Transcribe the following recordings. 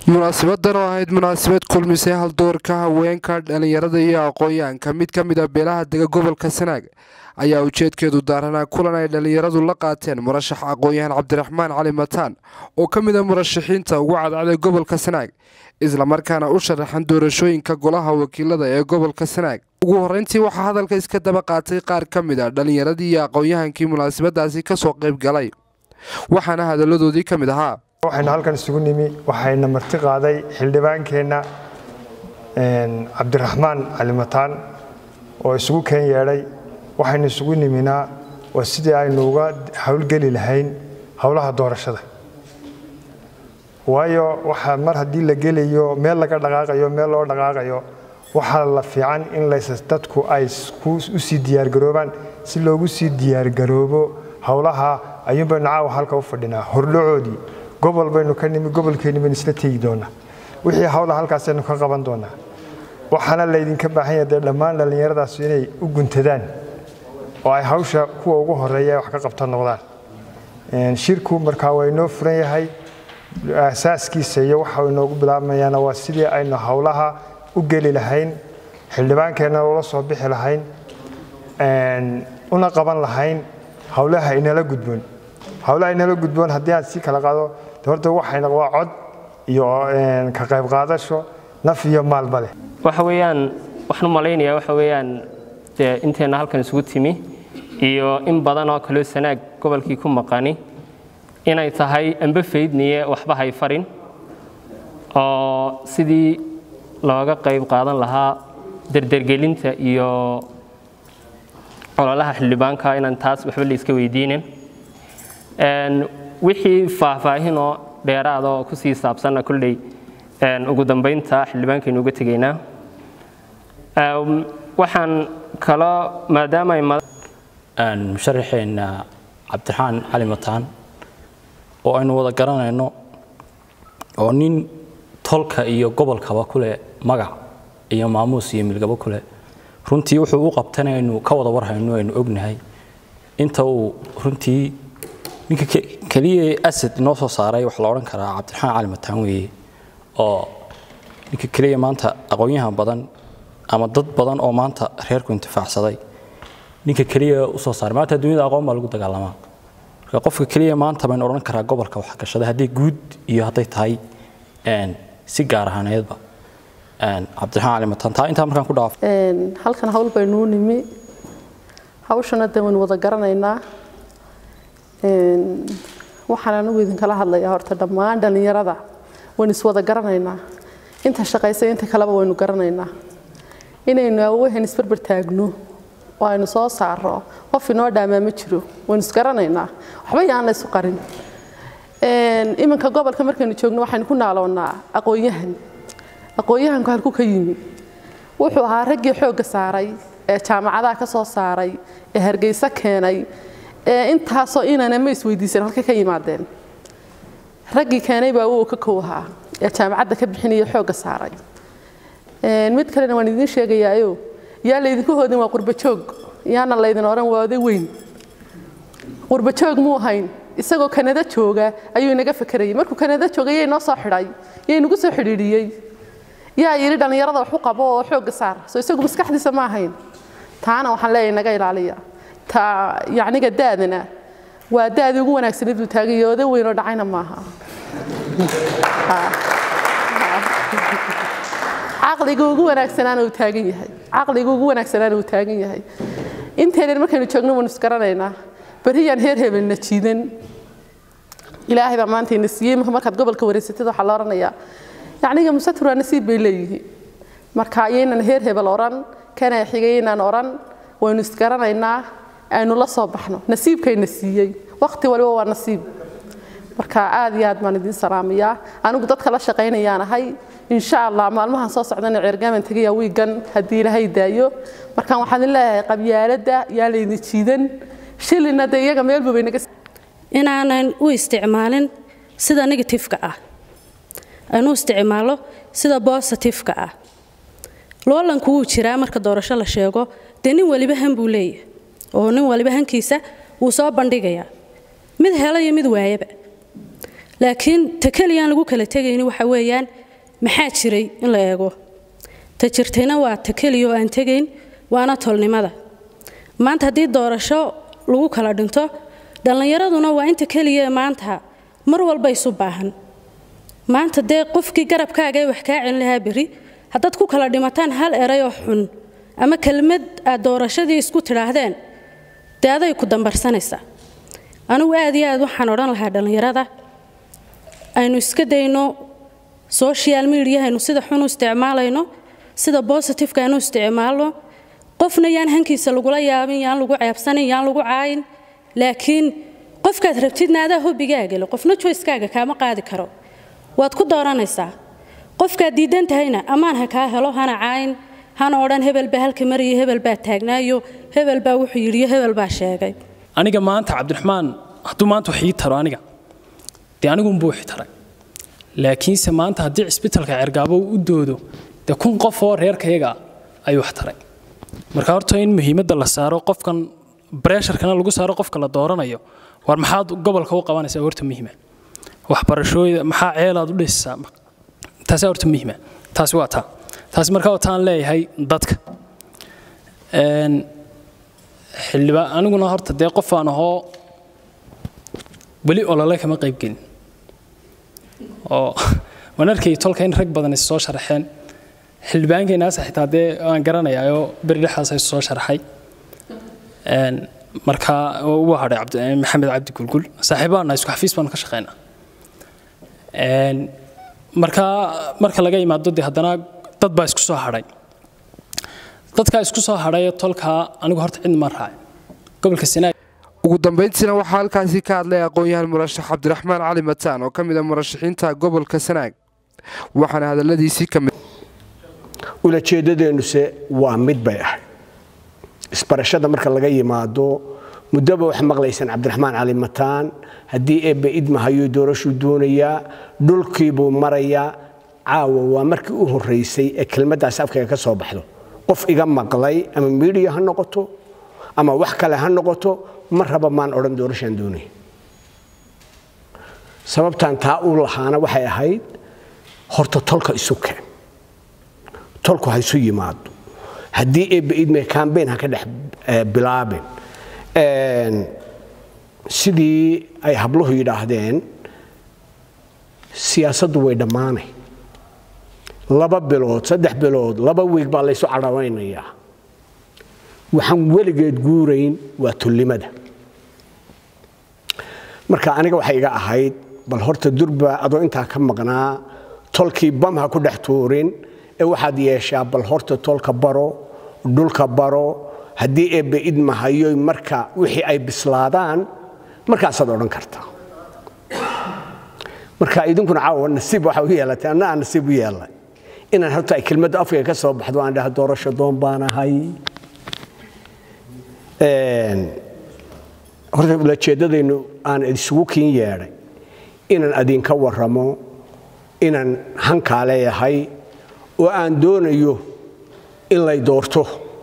munaasabadan oo ahayd munaasabad kulmisay haldoorka haweenka dhallinyarada iyo aqoon-yahanka mid ka mid a beelaha dega gobolka sanaag ayaa ujeedkeedu daaranaa kulan ay dhallinyaradu la qaateen murashax aqoon-yahan cabdiraxmaan cali mataan oo ka mid a murashaxiinta ugu cadcday gobolka sanaag islamarkaana u sharaxan doorashooyinka golaha wakiilada ee gobolka sanaag ugu horreyntii waxaa hadalka iska daba qaatay qaar ka mid a dhallinyaradii iyo aqoon-yahankii munaasabadaasi kasoo qayb galay waxaana hadalladoodii ka mid ahaa waxaynu halkan isugu nimi waxayna marti qaaday xildhibaankeenna cabdiraxmaan cali mataan oo isugu keen yeedhay waxaynu isugu niminaa waa sidii aynu uga howlgeli lahayn howlaha doorashada waayo waxaa mar haddii la gelayo meel laga dhaqaaqayo meel loo dhaqaaqayo waxaa la fiican in lays dadku ay usii diyaargaroobaan si loogu sii diyaargaroobo howlaha ayuunbaynu caawa halka u fadhinaa hordhacoodii gobol baynu ka nimi gobolkeenni baynu isla tegi doonaa wixii hawla halkaasaynu ka qaban doonaa waxaana laydinka baahan yahay dee dhammaan dhallinyaradaas inay u guntadaan oo ay hawsha kuwa ugu horeeya wax ka qabta noqdaan shirku markaa waa inoo furan yahay asaaskiisa iyo waxa inoogu bilaabmayaana waa sidii aynu howlaha u geli lahayn xildhibaankeenna ula soo bixi lahayn una qaban lahayn howlaha inala gudboon howlaha inala gudboon haddii aan sii kala qaado horta waxayna waa cod iyo ka qayb qaadasho naf iyo maalba leh waxa weeyaan waxaan u malaynayaa waxa weeyaan dee inteenna halkan isugu timi iyo in badan oo kaloo sanaag gobolkii ku maqani inay tahay amba faydniye waxba hay farin oo sidii looga qayb qaadan lahaa derdergelinta iyo ololaha xildhibaanka inaan taas waxba la iska weydiinin wixii faahfaahinoo dheeraada oo ku sii saabsanna kolley ugu dambaynta xildhibaankaynu uga tegaynaa waxaan kaloo maadaama ay musharaxeenna cabdiraxmaan cali mataan oo aynu wada garanayno oo nin tolka iyo gobolkaba kuleh magac iyo maamuus iyo milgabo kuleh runtii wuxuu u qabtana aynu ka wada warhayno aynu ognahay inta uu runtii ninka keliya asad noo soo saaray waxaa la odhan karaa cabdiraxmaan cali mataan weeye oo ninka keliya maanta aqoon-yahan badan ama dad badan oo maanta reerku intifaacsaday ninka keliya u soo saaray maanta adduunyada aqoon baa lagu dagaalamaa marka qofka keliya maanta baynu odhan karaa gobolka wax gashada hadday guud iyo hadday tahay si gaar ahaaneedba cabdiraxmaan cali mataan taa intaa markaan ku dhaafo halkan hawl baynuu nimi hawshana de waynu wada garanaynaa waxaan anigu idinkala hadlayaa horta dhammaan dhallinyarada waynu iswada garanaynaa inta shaqaysa inta kaleba waynu garanaynaa inaynu awohen isbarbar taagno oo aynu soo saaro qof inoo dhaamaa ma jiro waynu isgaranaynaa waxba yaan la isu qarin iminka gobolka markaynu joogno waxaynu ku naaloonnaa aqoon-yahan aqoon-yahanku halku ka yimi wuxuu ahaa raggii xoogga saaray ee jaamacadaha ka soo saaray ee hargeysa keenay ee intaasoo inana ma isweydiisan halka ka yimaadeen raggii keenay baa uu ka kow ahaa ee jaamacadda ka bixinaya xoogga saaray mid kalena waan idiin sheegayaayo yaa laydinku hoodin waa qurbajoog yaana laydin odhan waa oday weyn qurbajoog muu ahayn isagoo kanada jooga ayuu inaga fakerayay markuu kanada joogay yay noo soo xidhay yay nagu soo xidhiidhiyey yaa yidhi dhallinyarada wax u qabo oo xoogga saar soo isagu maskaxdiisa ma ahayn taana waxaan leeyahay naga ilaaliya ta yacniga daadana waa daadii ugu wanaagsaneed buu taagay oday weyn oo dhacayna maaha caqliga ugu wanaagsanaana uu taagan yahay caqliga ugu wanaagsanaana uu taagan yahay inteenan markaynu joogno waynu isgaranaynaa beriyaan heer hebelna jiidan ilaahay baa maanta ina siiyey markaad gobolka wareysatid waxaa la odhanayaa yacniga musatur waa nasiib bay leeyihiin marka ayaynan heer hebel odhan kana xigaynaan odhan waynu isgaranaynaa aynu la soo baxno nasiibkayna siiyey waqti waliba waa nasiib marka aad iyo aad baan idiin salaamayaa anigu dadka la shaqaynayaan ahay insha allah maalmahan soo socdana ceergaaman tegaya wiigan haddii ilaahay daayo markaan waxaan idin leeyahay qabyaaladda yaa laydin jiidan shilina dee iyaga meelba bay naga inaanan u isticmaalin sida negatifeka ah aan u isticmaalo sida bositifeka ah loolanku wuu jiraa marka doorasho la sheego dee nin waliba han buu leeyahay oo nin waliba hankiisa wuu soo bandhigayaa mid hela iyo mid waayaba laakiin ta keliyaan lagu kala tegayni waxa weeyaan maxaa jiray in la eego ta jirtayna waa ta keliya oo aan tegayn waana tolnimada maanta haddii doorasho lagu kala dhinto dhallinyaraduna waa inta keliya maanta mar walba isu baahan maanta dee qofkii garabkaaga ee wax kaa celin lahaa berri haddaad ku kala dhimataan hal erayoo xun ama kelmad aad doorashadii isku tidhaahdeen dee aday ku dambarsanaysaa anigu aad iyo aad waxaan odhan lahaa dhallinyarada aynu iska dayno social mediahaynu sida xun u isticmaalayno sida bositifeka aynu isticmaalno qofna yaan hankiisa lagula yaabin yaan lagu ceebsanin yaan lagu caayin laakiin qofkaad rabtidna adaa hobigaagale qofna joyskaaga kaama qaadi karo waad ku dooranaysaa qofkaad diidan tahayna ammaan ha kaa helo hana caayin hana odhan hebel baa halka maraya hebel baa taagnaayo hebel baa wuxuu yidhiyo hebel baa sheegay aniga maanta cabdiraxmaan hadduu maanta wax ii taro aniga dee anigunbuu wixi taray laakiinse maanta haddii cisbitalka cergaabo u doodo dee kun qof oo reerkayaga ayuu wax taray marka horta in muhiimadda la saaro qofkan bresharkana lagu saaro qofka la dooranayo war maxaad gobolka u qabanaysaa horta muhiima waxbarashooyda maxaa ceelaad u dhisaysaa taasi horta muhiima taasi waa taa taasi marka wataan leeyahay dadka xildhibaan aniguna horta dee qof aan ahoo weli olole kama qaybgelin oo waan arkay tolka in rag badan is soo sharaxeen xildhibaankeenaas xitaa dee waan garanayaayoo beri dhexdaas is soo sharaxay marka uu hadhay maxamed cabdi gulgul saaxiibaana isku xafiis baanu ka shaqeynaa marka marka laga yimaado dee haddana dad baa isku soo hadhay dadkaa isku soo hadhay tolkaa anigu horta cidna ma raacin gobolka sanaag ugu dambayntiina waxaa halkaasi ka hadlay aqoon-yahan murashax cabdiraxmaan cali mataan oo ka mid a murashaxiinta gobolka sanaag waxaana hadalladiisii ka mid ulajeedadeennuse waa mid bay ahayd isbarashada marka laga yimaado muddoba wax maqlaysaan cabdiraxmaan cali mataan haddii eebbe idmahayuu doorashuu doonayaa dhulkiibuu marayaa caawa waa markii u horraysay ee kelmaddaas afkayga ka soo baxdo qof iga maqlay ama miidiya ha noqoto ama wax kale ha noqoto ma raba maan odhan doorashaan doonaya sababtaan taa u lahaana waxay ahayd horta tolka isu keen tolku ha isu yimaado haddii eebbe idme kambeyn ha ka dhex bilaabin sidii ay habluhu yidhaahdeen siyaasaddu way dhammaanay laba bilood saddex bilood laba wiig baa laysu cadhawaynayaa waxaan weligeed guurayn waa tullimada marka aniga waxay iga ahayd bal horta durba adoo intaa ka maqnaa tolkii bam ha ku dhex tuurin ee waxaad yeeshaa bal horta tolka baro dhulka baro haddii eebbe idmahayo marka wixii ay bislaadaan markaasaad odhan kartaa marka idinkuna caawa nasiib waxa u yeelatay anna aan nasiib u yeelay inaan horta ay kelmadda afkayga ka soo baxdo aan dhaha doorasho doon baan ahay horta ulajeeddadaynu aan isugu kiin yeedhay inaan adinka warramo inaan hankaa leeyahay oo aan doonayo in lay doorto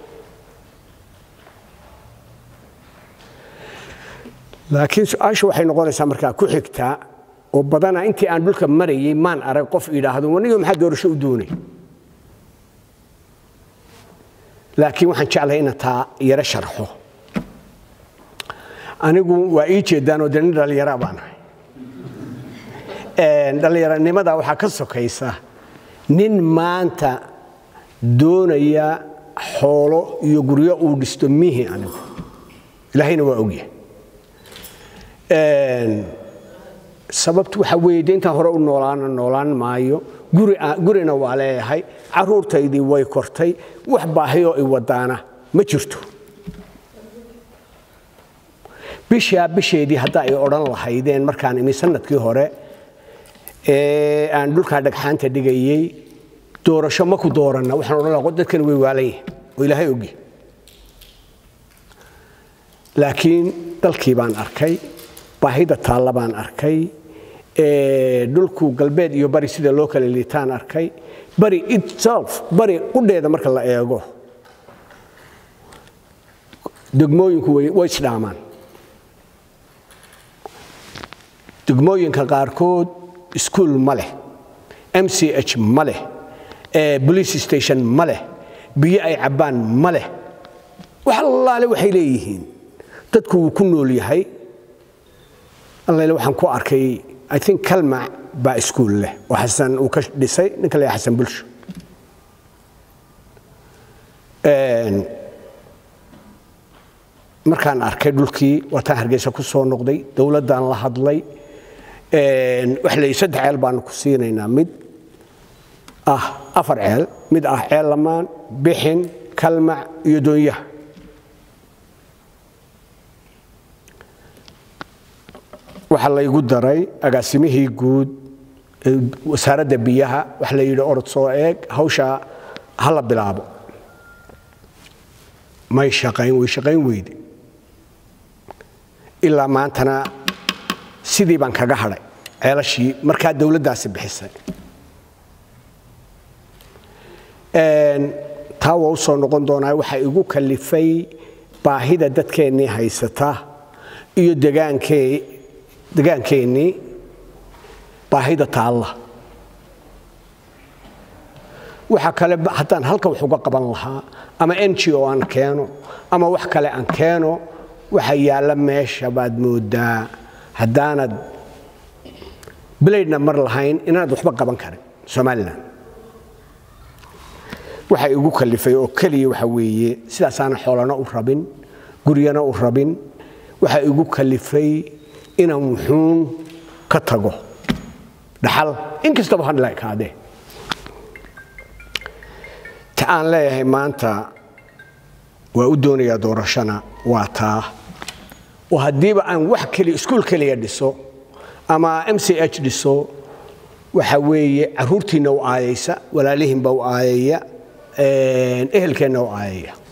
laakiin su-aasha waxay noqonaysaa markaa ku xigtaa oo badanaa intii aan dhulka marayay maan arag qof idhaahdo wanigo maxaa doorasho u doonay laakiin waxaan jeclahay ina taa yaro sharxo anigu waa ii jeedaan oo de nin dhallinyara baan ahay dhallinyaranimada waxaa ka sokaysa nin maanta doonaya xoolo iyo guryo uu dhisto mihi anigu ilaahayna waa ogyahay sababtu waxa weeye de intaan hore u noolaana noolaan maayo gurina waa leeyahay caruurtaydii way kortay wax baahiyoo i wadaana ma jirto bishaa bisheedii hadda ay odhan lahaydeen markaan imi sanadkii hore ee aan dhulkaa dhagxaanta dhigayey doorasho ma ku dooranna waxaan odhan lahaa dadkan way waalan yihin oo ilaahay ogyahay laakiin dalkii baan arkay baahida taalla baan arkay dhulku galbeed iyo bari sida loo kala liitaan arkay bari itself bari qudheeda marka la eego degmooyinku way isdhaamaan degmooyinka qaarkood iskuul ma leh m c h ma leh police station ma leh biyo ay cabbaan ma leh wax allaale waxay leeyihiin dadku wuu ku nool yahay allaile waxaan ku arkay i think kalmac baa iskuul leh oo xasan uu ka dhisay ninka la xasan bulsho markaan arkay dhulkii waataan hargeysa ku soo noqday dowladdaan la hadlay wax la saddex ceel baanu ku siinaynaa mid ah afar ceel mid ah ceel lamaan bixin kalmac iyo doonyaha waxaa laygu daray agaasimihii guud wasaaradda biyaha waxa la yidhi orod soo eeg hawsha ha la bilaabo may shaqayn way shaqayn weyde ilaa maantana sidii baan kaga hadhay ceelashii markaa dowladdaasi bixisay taa waa u soo noqon doonaa waxaa igu kalifay baahida dadkeennii haysata iyo degaankee degaankeennii baahida taalla waxa kale haddaan halka wax uga qaban lahaa ama n g o aan keeno ama wax kale aan keeno waxa yaalla meesha baad moodaa haddaanad bilaydhna mar lahayn inaanad waxba qaban karin somalilan waxa igu kalifay oo keliya waxa weeye sidaasaana xoolana u rabin guryana u rabin waxa igu kalifay inaan wuxuun ka tago dhaxal inkastaba han la ekaadee ta aan leeyahay maanta waa u doonayaa doorashana waa taa oo haddiiba aan wax keliya iskuul keliya dhiso ama m c h dhiso waxa weeye caruurtiinna u aayaysa walaalihiinba u aayaya ehelkeenna u aayaya